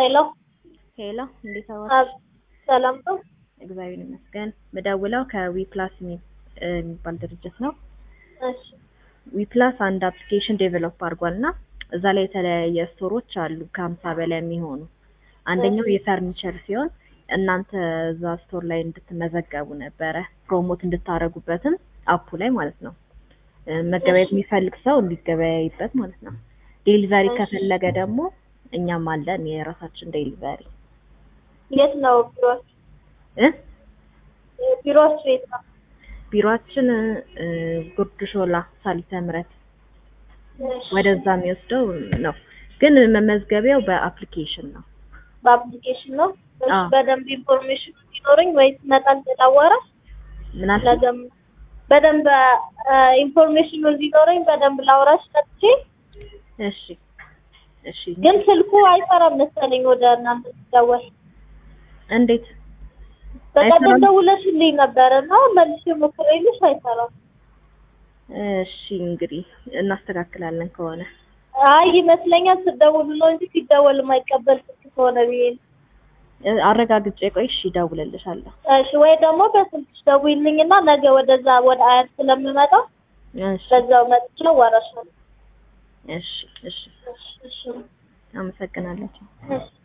ሄሎ ሄሎ እንዴት አዋል? አብ- ሰላም ነው? እግዚአብሔር ይመስገን። ምደውለው ከዊፕላስ የሚባል ድርጅት ነው። እሺ ዊፕላስ አንድ አፕሊኬሽን ዴቨሎፕ አድርጓል እና እዛ ላይ የተለያየ ስቶሮች አሉ ከሀምሳ በላይ የሚሆኑ አንደኛው የፈርኒቸር ሲሆን እናንተ እዛ ስቶር ላይ እንድትመዘገቡ ነበረ ፕሮሞት እንድታደርጉበትም አፑ ላይ ማለት ነው እ መገበያየት የሚፈልግ ሰው እንዲገበያይበት ማለት ነው። ዴሊቨሪ ከፈለገ ደግሞ እኛም አለን የራሳችን ዴሊቨሪ የት ነው ቢሮች? እ ቢሮች የት ነው? ቢሮአችን እ ጉርድ ሾላ ሳሊተ ምሕረት እሺ፣ ወደዛ የሚወስደው ነው። ግን መመዝገቢያው በአፕሊኬሽን ነው። በአፕሊኬሽን ነው። እሺ፣ አዎ። በደንብ ኢንፎርሜሽን እንዲኖረኝ ወይስ መጣል ተጣወረ ምን አልሽ? ለገም በደንብ ኢንፎርሜሽኑ እንዲኖረኝ በደንብ ላውራሽ መጥቼ እሺ እሺ። ግን ስልኩ አይሰራም መሰለኝ ወደ እናንተ ሲደወል እንዴት? በቀደም አይሰራም? ደውለሽልኝ ነበረ እና መልሼ ሞክሬልሽ አይሰራም። እሺ እንግዲህ እናስተካክላለን ከሆነ አይ ይመስለኛል ስትደውሉ ነው እንጂ ሲደወል የማይቀበል ስልክ ከሆነ ብዬ ነው። እ አረጋግጬ ቆይ እሺ እደውልልሻለሁ። እሺ ወይ ደግሞ በስልክሽ ደውይልኝና ነገ ወደዛ ወደ አያት ስለምመጣ እሺ በዛው መጥቼ አዋራሻለሁ። እሺ እሺ እሺ እሺ አመሰግናለሁ። እሺ